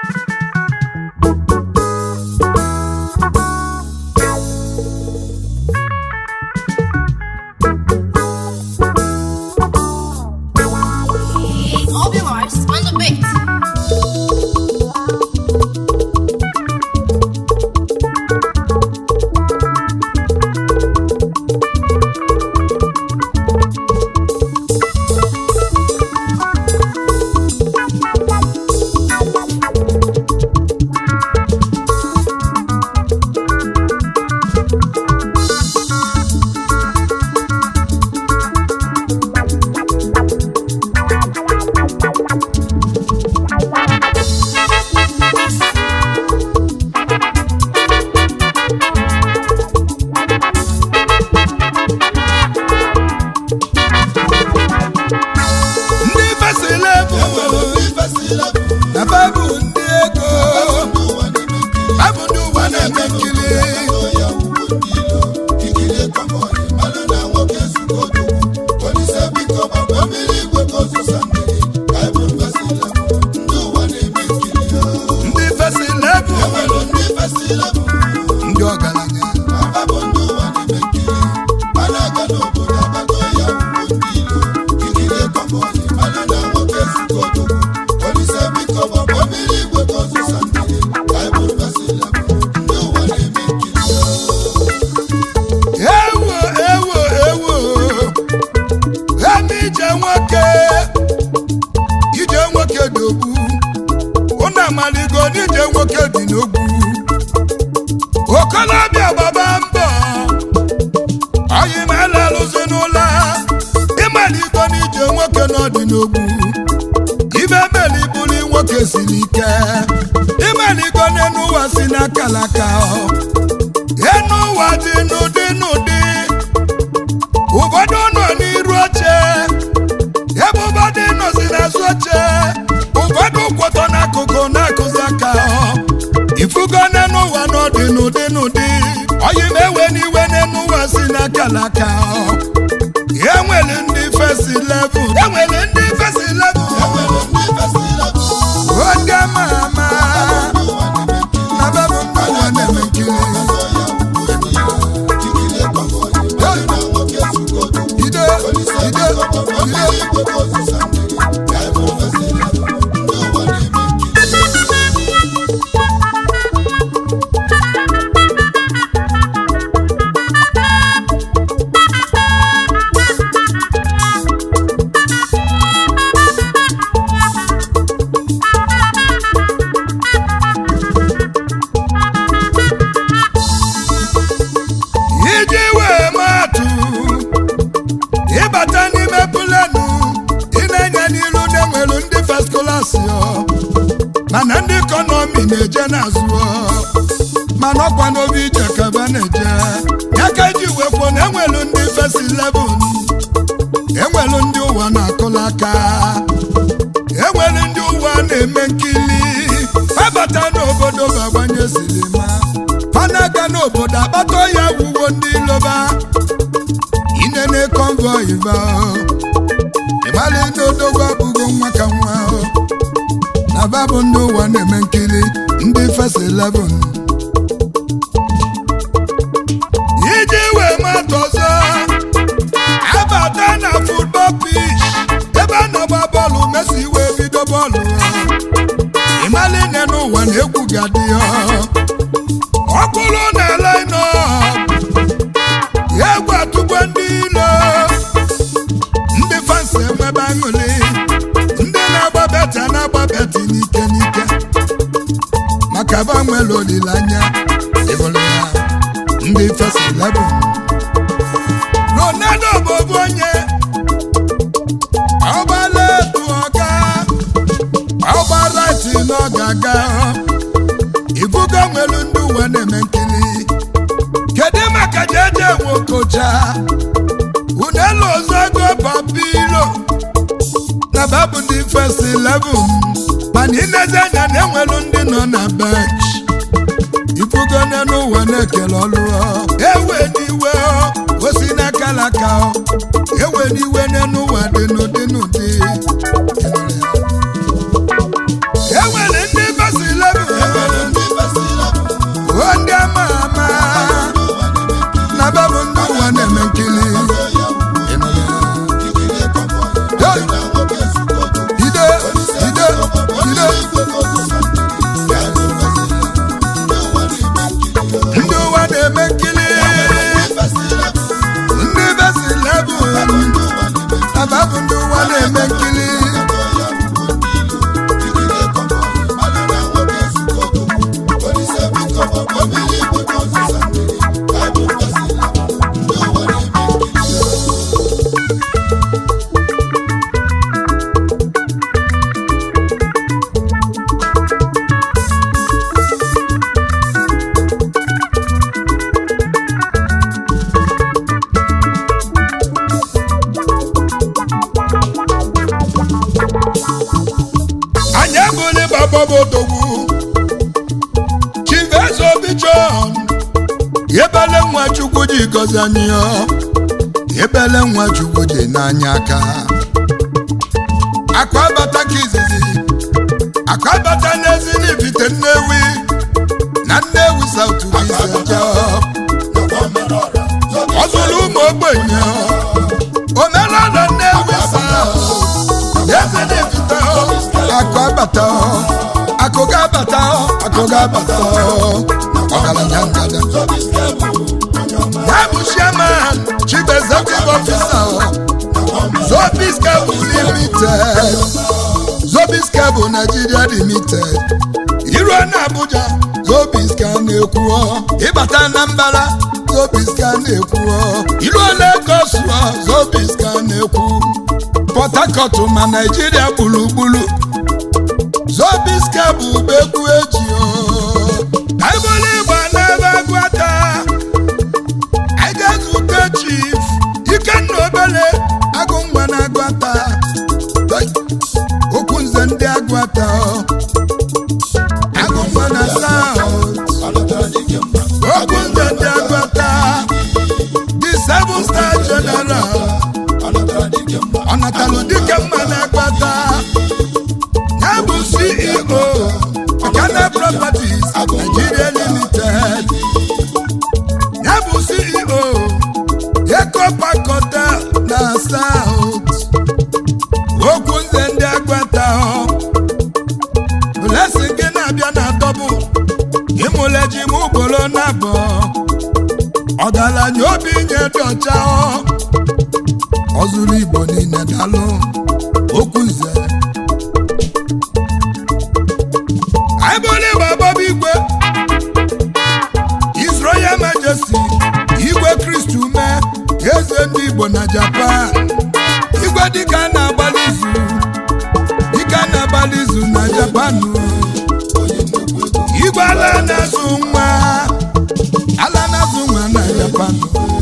All the lives on the beat. ndị fesịla bụ na babụ ndị ego babụ ndị ụwa na-eme nkiri ndị fesịla bụ ndị ọgaranya ewo ewo ewo eme ije nwoke ije nwoke dị ogbu unu amaligo n'ije nwoke dị n'ogbu okolobịa gbaba mbọ oyi ma elalụzi n'ụlọ ịmaligo n'ije nwoke n'ọdị n'ogbu ibe meli bụli nwoke siri ike ịmaligo n'enu ụwa si n'akalaka enu ụwa dị n'ụdị n'ụdị ụfọdụ nọ n'iru oche ebe ụfọdụ nọzi n'azụ oche ụfọdụ kwọtọ n'akụkụ na-akụzi aka ifugo n'enu ụwa n'ọdị n'ụdị n'ụdị oyi ma ewe n'iwe n'enu ụwa si n'akalaka enwere ndị fesi level enwere ndị fesi level oge ama ama na bebụ ndị ụwa na-eme nkiri ide ide ide iji wee maatụ ịbata n'ime pụlenụ ị na-enye n'ilu na-enwelu ndị fest klasị mana ndị ikọnọmi na-eje n'azụ mana ọkwa n'obi ije kaba na-eje ya ka eji wee kwuo na enwelu ndị fest 11 enwelu ndị ụwa na-akụla aka enwelu ndị ụwa na-eme nkili abata n'obodo bụ agbanye silima fanaga n'obodo akpata ya wuwo ndị iloba inene konvoi ba ịmali n'odogwu abụgo nwa ka nwa na babụ ndị ụwa na-eme nkiri ndị fes 11 iji wee mata ọzọ abata na futbọl pish ebe a na-agba bọọlụ mesi wee bido bọọlụ ịmali nne n'ụwa na egwu ga-adị ya ọkụlụ na-ele nọ egwu atụgbo ndị ilo ndị fansi enwebe aṅụli ndị na-agba beti a na-agba beti n'ike n'ike maka ba nwere olileanya ịbụrụ ya ndị fesi 11 ronaldo bụ obu onye ọgbala etu ọga ọgba raiti na ọ ga-aga ibugo nwelu ndị uwe na-eme nkiri kedu maka jeje nwokocha unelu ozogo papilo na babụ ndị fest 11 mana inezi anya na enwelu ndị nọ na bench ifugo n'ụwa na-ekele ọlụ ewe n'iwe osi n'akalaka ewe n'iwe n'ụwa dị n'ụdị n'ụdị enwere ndị fest odogwu chivezo obi john ebele nwa chukwu ji gọzi anyị ọ ebele nwa chukwu ji n'anya aka akụ abata ka izizi akụ abata n'ezi n'ibite nnewi na nnewi sautu iseje ọ zụrụ ụmụ ogbenye omenala nnewi saut eze n'ibite akụ abata akụ ga-abata akụ ga-abata ọgaranya ngada ya bụ chairman chief executive officer zobis cable limited zobis cable nigeria limited iruo na abuja zobis ka na-ekwuo ịbata na mbara zobis ka na-ekwuo iruo lagos zobis ka na-ekwu port harcourt ma naijiria gburugburu zobis cable bụ egwu eji aịbụla igba n'ebe agwata anyị ga-ezute chief ikenna obele agụ nwa na agwata okwu nze ndị agwata agụ nwa na saut okwu nze ndị agwata the seven star general ọnatalụ dike mma na agwata ya bụ ceo Ghana Properties Nigeria Limited ya bụ CEO Eco Park Hotel na South okwu nze ndị agbata blessing gị na-abịa na dọbụ ịmụleji m ugboro na-abọ ọgaranya obi nye dị ọcha ọ zụrụ Igbo niile dalụ okwu nze anyị bụrụ igbe agbaba igwe His Royal Majesty igwe kristi ume eze ndị igbo na japan igwe dịka a na-agbalị izu dịka a na-agbalị izu na japan igwe ala na-azụ nwa ala na-azụ nwa na japan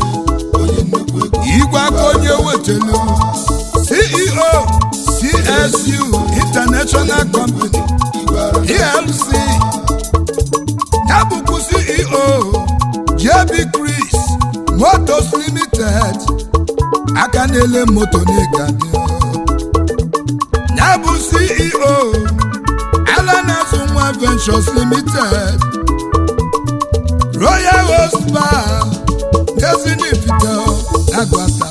igwe aka onye wetelu ceo csu international company plc ya bụkwa ceo jb chris motos limited aka na-ele moto n'ịga dị ya bụ ceo alanazụ nwa ventures limited royal host bar ezinifite agbata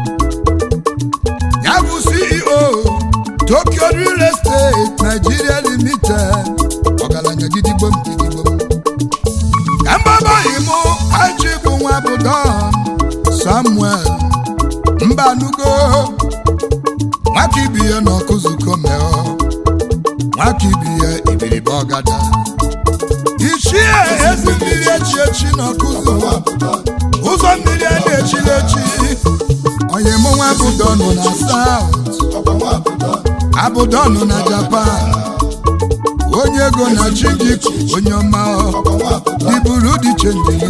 ya bụ ceo tokyo real estate nigeria limited ọgaranya gidigbom gidigbom ka mgbabaghị mụ aji bụ nwa bụ don samuel mbanugo nwaka ibi ya n'ọkụzụko meọ nwaka ibi ya ibiribe ọgada ichie ezi mmiri echi echi n'ọkụzụ ụzọ mmiri a na-echiri echi onye mụ nwa bụ dọnụ na saut abụdọnụ na japan onye ego na chi gị onye ọma dịburu dị chenjiri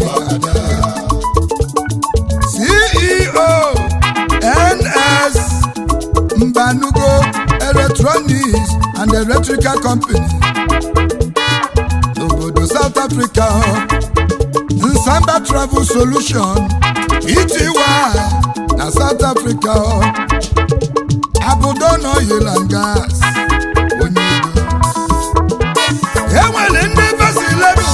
ceo ns mbanugo electronics and electrical company n'obodo south africa nsamba travel solution ity na south africa abụdọnụ oil and gas onye ego enwere ndị besiledu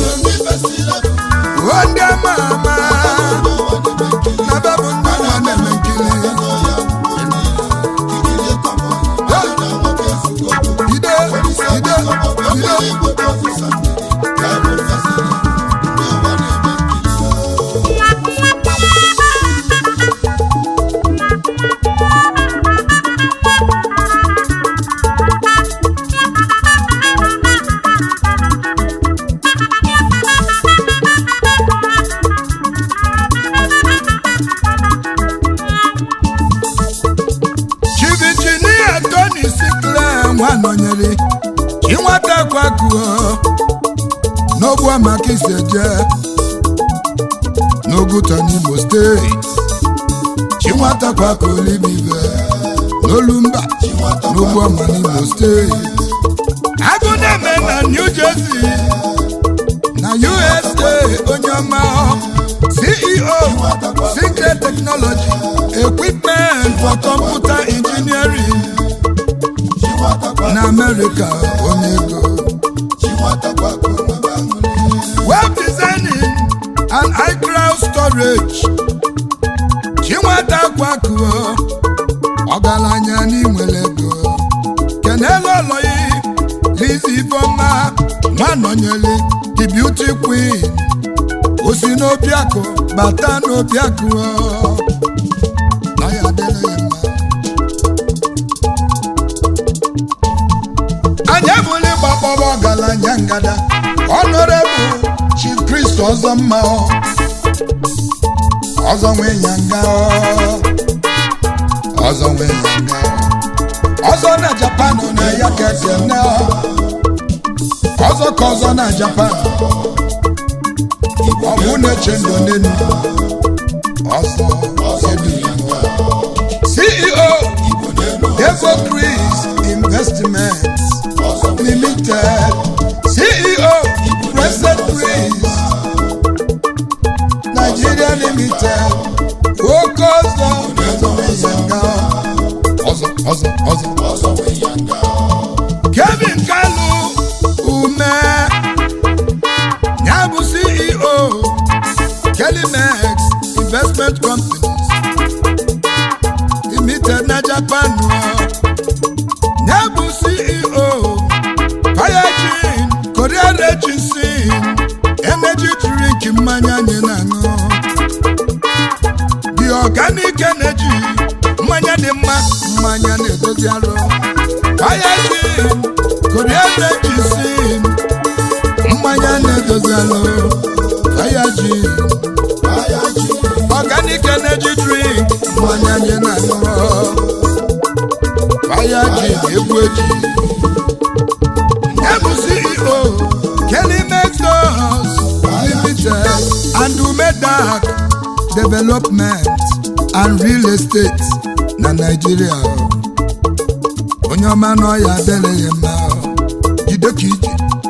o ndị ama ama na bebụ ndị nwa na-eme nkiri ide ide ide chivichinia tony sikle nwa nọnyere inweta kwakuo n'ogbu amaka iseje n'oguta n'imo steeti chinwata kwakuolimive n'olumba n'ogbu ama n'imo steeti agụ na-eme na Chuka onye ego web designing and iCloud storage chinweta kwakuo ọgaranya n'inwere ego kenelu ọlọyi lizi ifeọma nwanọnyeli the beauty queen osi n'obiakụ bata n'obiakụ na ya adịrị ya mma anyị ebuli gbakpọrọ ọgaranya ngada honorable chief christ ọzọ mma ọzọ nwe ya nga ọzọ nwe ya nga ọzọ na japan na ya keke ne ọzọ ka ọzọ na japan ọ bụ na-eche ndụ n'enu ọzọ edu ceo Devo Chris Investments Limited CEO President Chris Nigeria Limited Focus on ọzọ ọzọ ọzọ Kevin Kalu Ume ya bụ CEO Kelimex Investment Companies Limited na Japan ya bụ CEO Fayajin Korean Agency Energy Drink mmanya anyị na-aṅụ The Organic Energy mmanya dị mma mmanya na-edozi arụ Fayajin Korean Agency mmanya na-edozi arụ Fayajin Organic Energy Drink mmanya anyị na-aṅụ Fayajin egwu eji ya bụ CEO Kelly Mexos Limited and Umedak Development and Real Estate na Nigeria onye ọma n'ọya adịrị ya mma jide ka ije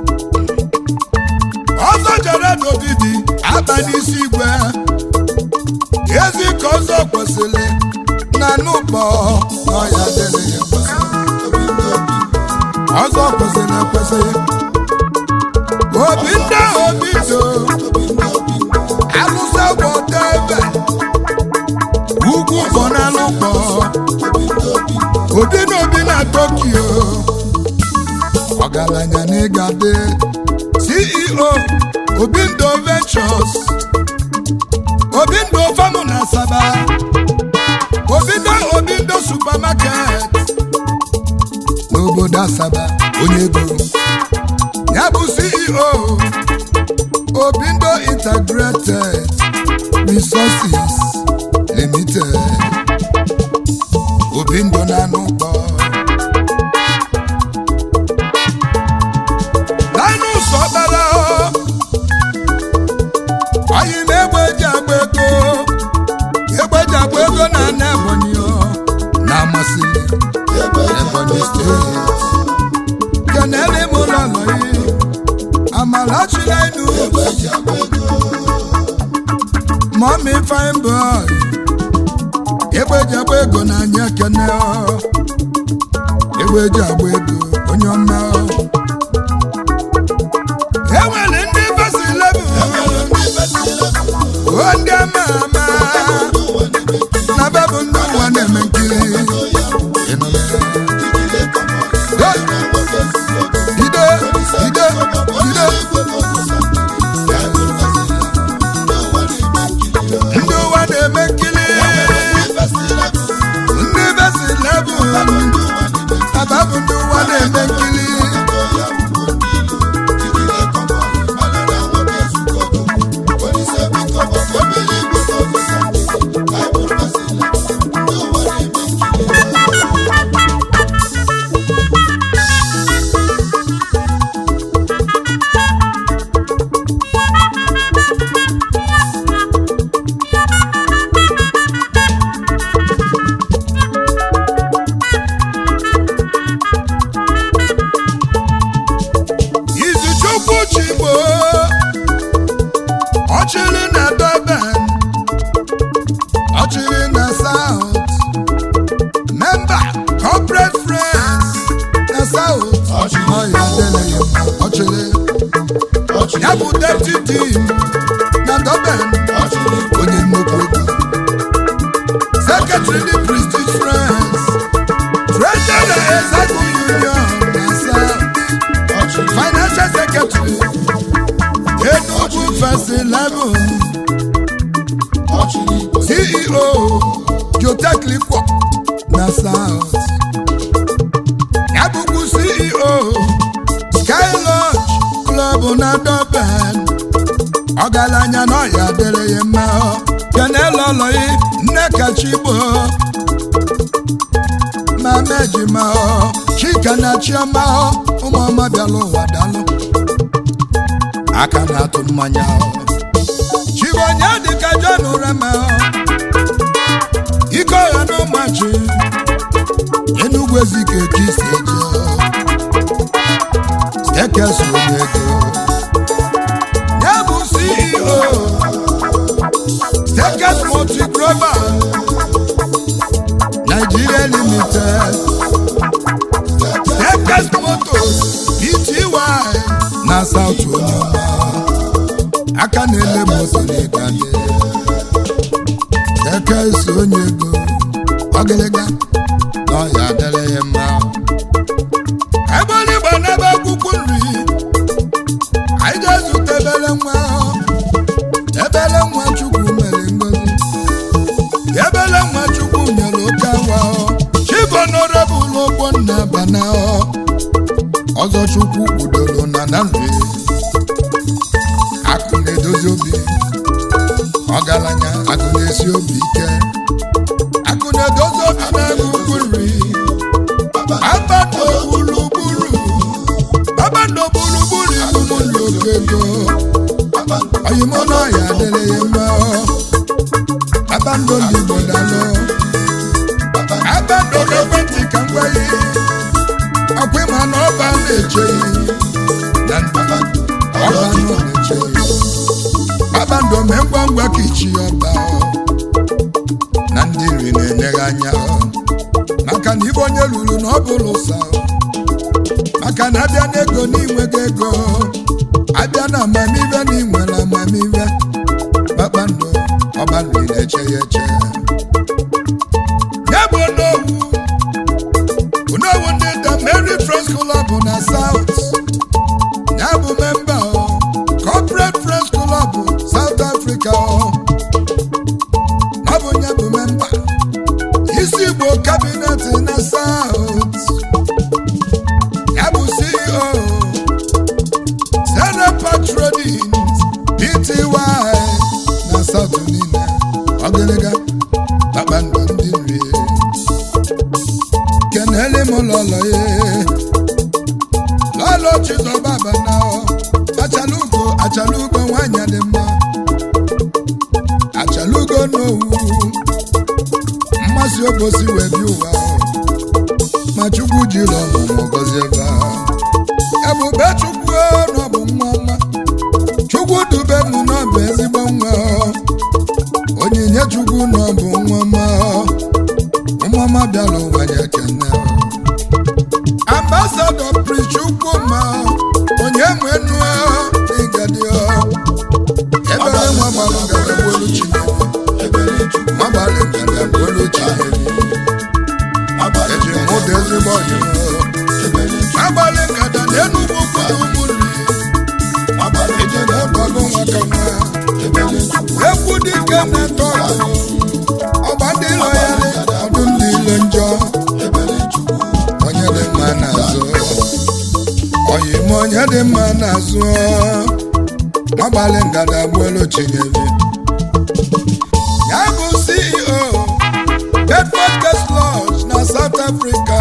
ọzọ jere n'ogidi aba n'isi igwe ezi ka ọzọ kwesịrị na n'ụkpọ n'ọya adịrị ya mma ọzọ kwesịrị ekwesị obi ndị obi so alụsa gbọta ebe ugwu kpọ n'alụkpọ obi na obi na tokyo ọgaranya na ịgade ceo obindo ventures obindo famu na asaba obindo obindo supermarket n'obodo asaba onye ego ya bụ ceo obindo integrated resources limited obindo na-anụ ụkpọ linus ọkpara anyị na egbe eji agba ego egbe eji agba ego na ana ebonyi na-amasị ebonyi steeti kenele m ụlọ lọyi amalachila inu mọmi fine boy egbe eji agba ego na anyị ekene egbe eji agba ego onye ọma enwere ndị besi lebu o ndị ama ama na bebụ ndị ụwa na-eme nkiri Ịnụla ya? Ide, ide, ide. Ndị ụwa na-eme nkiri ndị besi lebu ababụ ndị ụwa na-eme nkiri jim na Durban onye nnukwu ego secretary ndị prestige friends treasurer executive union na south financial secretary enugu first eleven ceo jotech liquor na south ya bụkwa ceo sky lodge club na Durban ọgaranya na ọya dịrị ya mma kenelọlọyi nne kachigbo mama ejima chika na chioma ụmụọma bịala ụwa dalụ aka na-atụ mmanya chibonye dịka jon rema ike ọha na ụmachi enugwu ezike ka isi eje ekeso onye ego ya bụ ceo stekes multiglobal nigeria limited stekes motos pty na south onyeọma aka na-ele mosinigade stekes onye ego ọgịlịga na ọya adịrị ya mma ebe onye igbo n'ebe akwụkwọ nri anyị ga-ezute ebele nwa ebele nwa chukwu mere ngozi ebele nwa chukwu nyere oke awa chibonorebụl ogbo nna bana ọzọ chukwu kwudoro na na nri akụ na-edozi obi ọgaranya akụ na-esi obi ike akụ na-edozi obi na-ebe ukwu nri abando gburugburu abando gburugburu ibumu lokego oyimono ya adịrị ya mma abando ndị igbo dalụ abando n'ekwentị ka m gwa ya ọkwa ịma na ọba na-eche na ọba nọ na-eche abando mee ngwa ngwa ka ichi ọba na ndị nri na-enyeghị anya maka na ibe onye luru na ọ bụrụ ụsa maka na abịa n'ego n'inwego ego abịa na amamive na inwere amamive kpakpando ọbanri na-eche ya eche ya bụ onowu onowu ndị the Mary Friends Club na South ya bụ memba ọ, Corporate Friends Club South Africa ọ. ọ bụ ya bụ memba isi igbo kabinet na South ya bụ CEO Senepa Trading Pty na South niile ọgịlịga kpakpando ndị nri kenele m lọlọ ye lọlọ chizọbaba na achalugo achalugo nwanyị dị mma achalugo n'owu mmasị obosi wee bi ụwa ma chukwu jiri ọmụmụ gọzie ebe ahụ ebube chukwu na ọ bụ nwa ọma chukwu dube m na ọ bụ ezigbo nwa onyinye chukwu na ọ bụ nwa ọma nwa ọma bịara ụwa ya ekene ambasadọ prichukwu ma onye nwenu ịgadi ebere nwa gbalụ ngada gbolu chineke nwa gbalụ ngada gbolu chineke eji m ụda ezigbo ọdịmma agbalị nkata na enugwu kwuru ụmụnri eji na-ekwago nwaka nwa ekwu dike na-eto ọgụ ọgba ndị ilo ya dị ọdụ ndị ilo njọ onye dị mma na-azụ oyi m onye dị mma na-azụ agbalị ngada gbuelu chinyere ya bụ CEO Bedford Guest Lodge na South Africa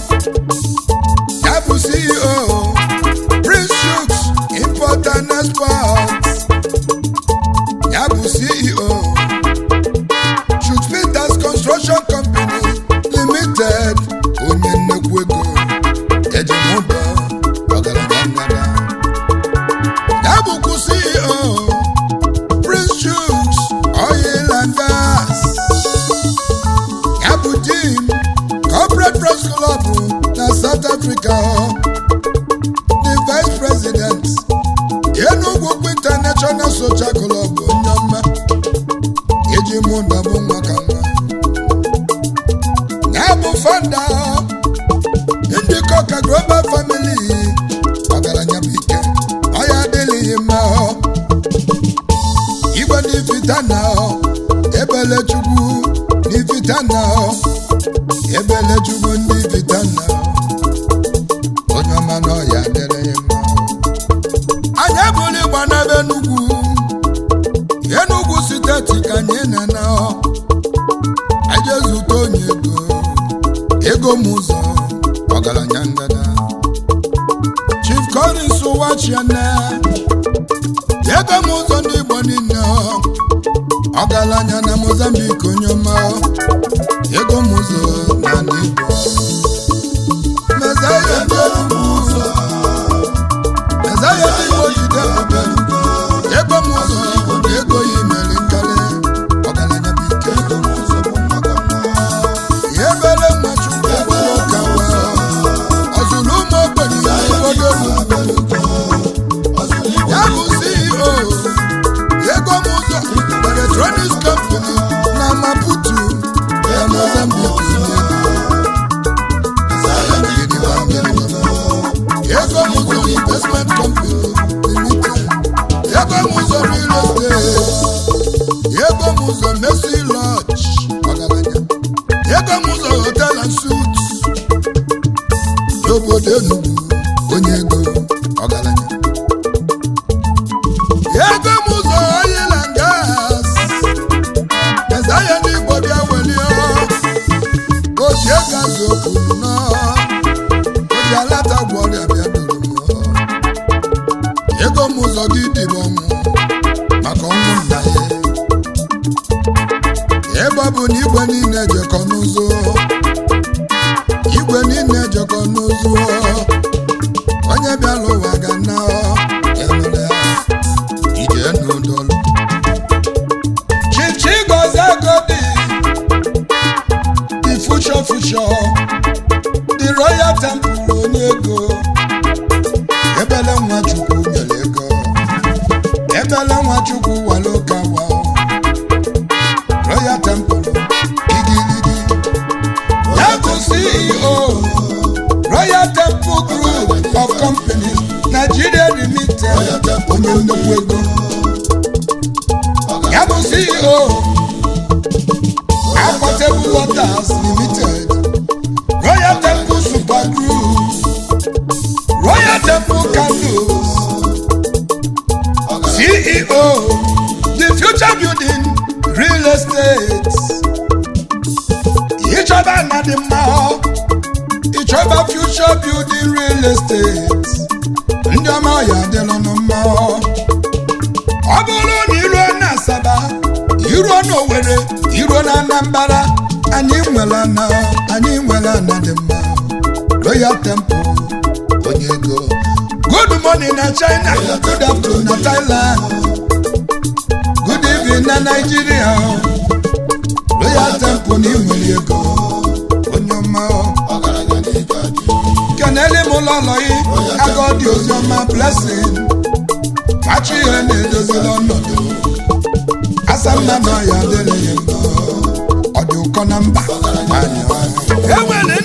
ya bụ CEO Prince Shooks Import and Export ya bụ CEO Shoots Peters Construction Company Limited onye nnekwu ego ejimụdọ ọgaranya ngada ya bụkwa CEO Prince Shooks Oil and Gas ya bụ Jim Corporate Press Club na South Africa the Vice President Enugu International international social club onye ọma eji mụ na bụ nwa ka nwa na-abụ fanda ndị kọka global family ọgaranya bụ ike ọya adịghị mma igwe n'ifita na ebele chukwu n'ifita na ebele chukwu ndị ifita na onye ọma na ọya adịrị mma anyị ebuli gba n'ebe enugwu enugwu steeti ka anyị na-ana aje zute onye ego ego m ụzọ ọgaranya ngada chief collins wachiana ego m ụzọ ndị igbo niile ọgaranya na mozambique onye ọma ego m ụzọ na ndị igbo mezaya ndị enugwu ụzọ mezaya ndị igbo jide ebube ego m ụzọ na ego ya mere nkali ọgaranya bụ ike ya ebere nwa chukwu ebere ụka wa ọzụrụ ụmụ ogbenye obodo ugwu ya bụ ceo ego m ụzọ electronics company na maputo ya mozambique ego m ụzọ investment company limited ego m ụzọ real estate ego m ụzọ Mercy Lodge ọgaranya ego m ụzọ hotel and suites n'obodo Enugu onye ego ọgaranya ego m ụzọ oil and gas ezaya ndị Igbo bịa welie oji ego azụ okwu nnọọ oji alata gwọrịa bịa duru m ego m ụzọ gị dịrị ọnwụ maka ọnwụ nna ya ebe ọ bụ na igwe niile jekọ n'ụzọ igwe niile jekọ n'ụzọ onye bịara ụwa ga na enwere ije n'ụdọlụ chichi gozie godi the future future the royal temple onye ego ebele nwa chukwu nyere ego ebele nwa chukwu wale ụka wa royal temple igirigi ya bụ ceo royal temple group of companies nigeria limited onye nnukwu ego ya bụ ceo aquatable waters limited royal temple super group royal temple candles ceo the future building real estate ịchọba na dị mma ịchọba future building real estate ndị ọma ya adịlụnụ mma ọ bụrụ na iruo na asaba iruo na owere iruo na anambra anyị nwere ana anyị nwere ana dị mma royal temple onye ego good morning na china good afternoon na thailand good evening na nigeria royal temple na inwere ego onye ọma kenele m ụlọ ụlọ gị agadi oziọma blessing machi ihe na-edozila ọnọdụ asamma na ya adịrịghị mma ọ dị ụkọ na mba anyị enwere